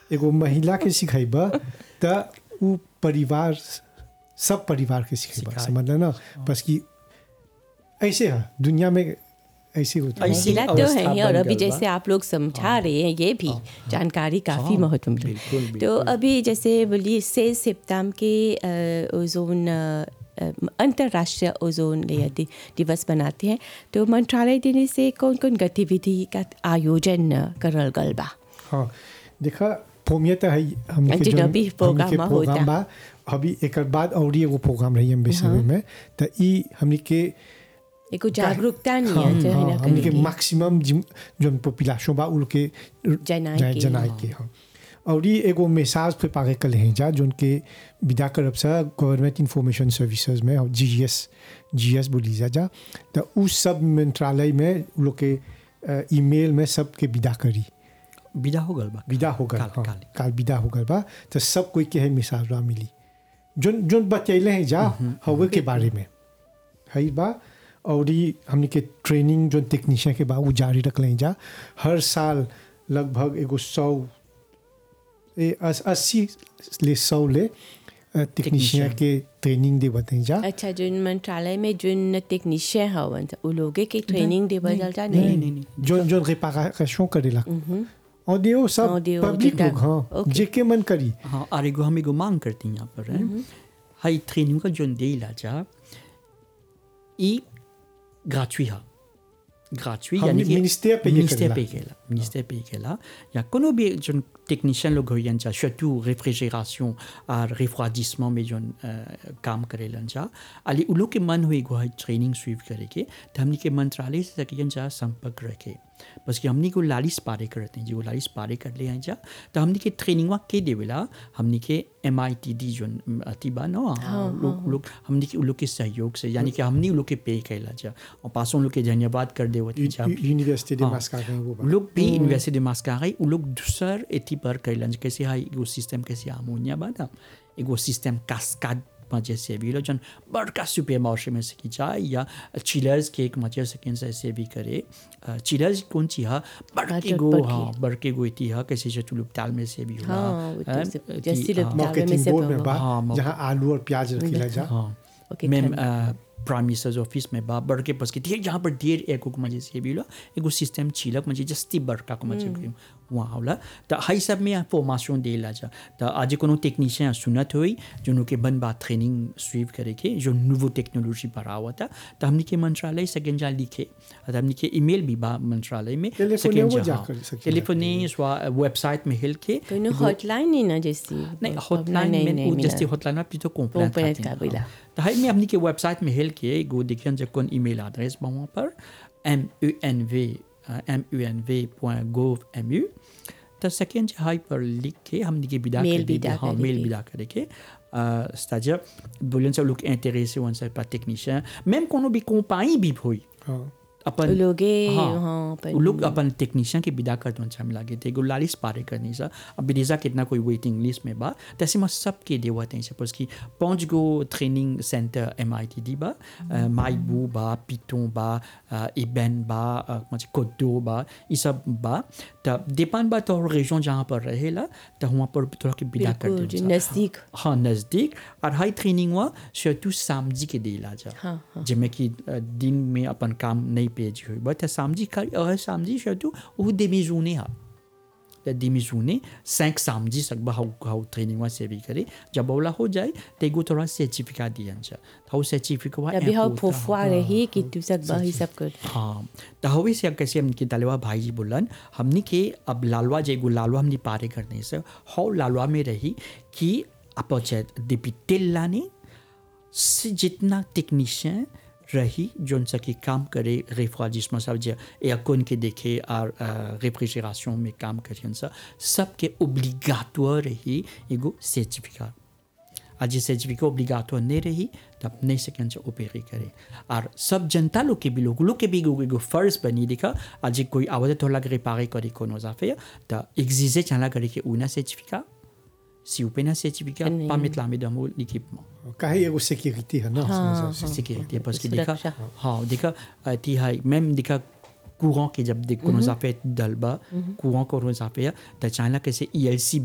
एगो महिला के सिखेबा त उ परिवार सब परिवार के सिखेबा सिखाए। समझ ना बस कि ऐसे है दुनिया में ऐसे होता है ऐसे- महिला तो अवस्था है ही और बन अभी गइल बा। जैसे आप लोग समझा रहे हैं ये भी जानकारी काफ़ी हाँ, महत्व मिली बिल्कुल, तो बिल्कुल। अभी जैसे बोलिए से सितंबर के अ, ओजोन अ, अ, अंतर्राष्ट्रीय ओजोन लेयर दि- दिवस मनाते हैं तो मंत्रालय देने से कौन कौन गतिविधि का आयोजन अ, करल गल बा हाँ देखा फोमिया तो है हमने जी, के अभी जोन- प्रोग्राम हमनी के होता। प्रोग्राम बा अभी एक बाद और एगो प्रोग्राम रही एम्बेसडर में तो ई हमने के एगो जागरूकता नहीं हाँ, है जो है हाँ, ना हमने के करेंगे। मैक्सिमम जोन पॉपुलेशन बा उन के जनाए जनाए के, जनाए के हाँ और ये एगो मैसेज पे पागे कल हैं जा जोन के विदा करब सा गवर्नमेंट इंफॉर्मेशन सर्विसेज में और जी एस जी एस बोली जा जा तो उस सब मंत्रालय में उ लोग के ईमेल में सबके विदा करी विदा हो गल बा विदा हो गल काल- हाँ, काल। काल विदा हो गल बा तो सब कोई के है मिसाल बा मिली जोन जोन बतैले हैं जा हवे के बारे में है बा और ई हमने के ट्रेनिंग जो टेक्नीशियन के बा वो जारी रख लें जा हर साल लगभग एगो सौ ए अस, अस्सी ले सौ ले टेक्नीशियन के ट्रेनिंग दे बताई जा अच्छा जोन मंत्रालय में जोन टेक्नीशियन हवन उ लोगे के ट्रेनिंग देवल जा जा नहीं नहीं नहीं जोन जोन रिपारेशन करेला और दियो सब ऑडियो, पब्लिक डिजिटल। लोग हाँ ओके। जेके मन करी हाँ और एगो हम एगो मांग करती हैं यहाँ पर है हाई ट्रेनिंग का जोन दे जा ई ग्राचुई हा ग्राचुई हम यानी कि मिनिस्टर पे ये मिनिस्टर करेला। पे केला मिनिस्टर पे केला या कोनो भी जोन टेक्नीशियन लोग हो जा surtout रेफ्रिजरेशन और रिफ्राजिसमेंट में जोन अ, काम करेलन जा अली उ लोग के मन हुई गो है ट्रेनिंग स्वीप करे के तो हमनी के मंत्रालय से सकियन जा संपर्क रखे बस कि हमनी को लालिस पारे करते हैं जो लालिस पारे कर ले हैं जा तो हमनी के ट्रेनिंग के देवेला हमनी के एम आई टी डी जो अतिबा नो लोग लोग हमनी के उ लोग के सहयोग से यानी कि हमनी उ लोग के पे कैला जा और पासों लोग के धन्यवाद कर देवती जा यूनिवर्सिटी दे हाँ। मास्का गए वो उ बा। लोग भी यूनिवर्सिटी de Mascaray उ लोग दूसर एथी पर कैलन कैसे हा एगो सिस्टम कैसे अमोनिया बा ना एगो सिस्टम कास्काड मजे से भी लो जन बड़का सुपर मार्शे में सकी जाए या चिलर्स के एक मजे से से से भी करे चिलर्स कौन ची हा बड़के गो बड़के। हाँ बड़के गो इति हा कैसे जो तुलुप ताल में से भी हुआ हाँ, वो तो हैं? सब- कि, जैसे लोग हाँ, ताल- में मार्केटिंग से बोर्ड में बा- बा हाँ, मार्केट- जहाँ आलू और प्याज रखिला जा हाँ ओके, मैम खाली। प्राइम मिनिस्टर्स ऑफिस में बा बड़के पस के ढेर जहाँ पर ढेर एको को मजे से भी लो एगो सिस्टम छिलक मजे जस्ती बड़का को मजे के वहाँ होला तो हाई सब में फॉर्मेशन दे ला जा तो आज कोनो टेक्नीशियन सुनत हुई जो के बन बात ट्रेनिंग स्वीप करे के जो नूवो टेक्नोलॉजी पर आवा था तो हमने के मंत्रालय सेकेंड जा लिखे और हमने के ईमेल भी बा मंत्रालय में टेलीफोने सेकेंड वो जा जा हाँ, कर सकेला। टेलीफोने स्वा वेबसाइट में हिल के कोनो हॉटलाइन नहीं ना जैसी नहीं हॉटलाइन में वो जैसे हॉटलाइन में तो कंप्लेंट Complaint खातिर, का बोला। हाँ। तो हाई में अपनी के वेबसाइट में हेल के गो देखियन जब कौन ईमेल एड्रेस बा वहाँ पर M U N V M U N V point gov M U तो सेकेंड हाई पर लिख के हमने के विदा Mail कर दी विदा हाँ करे मेल के। विदा करे के अ, c'est-à-dire बोलन सब लोग इंटरेस्टे वन से pas technicien même कोनो भी कंपनी भी होई हाँ अपन लोगे हाँ, हाँ अपन- उ लोग अपन टेक्नीशियन के विदा कर दो हम लागे थे गुलालिस पारे करनी सा अब बिरेजा कितना कोई वेटिंग लिस्ट में बा तैसे मैं सब के देवा थे सपोज कि पांच गो training centre M I T दी बा माइबू बा पिटों बा इबेन बा अ, मतलब कोडो बा ये सब बा तब डिपेंड बा तो रेजन जहाँ पर रहेला तो वहाँ पर थोड़ा के विदा कर बिल्कुल दो जो नजदीक हाँ नज़दीक और हाई ट्रेनिंग हुआ surtout samedi के देला जा हाँ, हाँ। जिसमें कि अ, दिन में अपन काम नहीं पेज हुई बट samedi का और samedi surtout वो demi journée हा तो demi journée cinq samedi सक बा हाउ हाउ ट्रेनिंग हुआ से भी करे जब बोला हो जाए तो एगो थोड़ा सर्टिफिकेट दिया जा तो सर्टिफिकेट हुआ अभी हाँ important फोफुआ रही कि तू सब बही सब कर हाँ तो हवे से कैसे हमने के दलवा भाई जी बोलन हमने के अब लालवा जेगो लालवा हमने पारे करने से हौ लालवा में रही कि अपचे डिपिटेल लाने से जितना टेक्नीशियन रही जोन सा की काम करे रेफ्रिजरेशन सब जे एयरकॉन के देखे और रेफ्रिजरेशन में काम करियन सा सबके ओब्लिगाटोर रही एगो सर्टिफिकेट आज ये सर्टिफिकेट ओब्लिगाटो नहीं रही तब नहीं सकें से ओपेरी करे और सब जनता लोग के भी लोग लोग के भी एगो एगो फर्ज बनी देखा आज कोई आवाज तो लग रिपारे करे कोनो जाफे तो एग्जिजे चला करे के उना certificate si vous prenez un certificat, नहीं। pas mettre la main dans mon équipement. काहे एगो सिक्योरिटी है ना हाँ, उसमें से। sécurité parce que देखा सुरक्षा। हाँ देखा अ, ती है même देखा courant के जब देख कोनो जाफे दलबा courant कोनो जाफे त चाहला कैसे ELC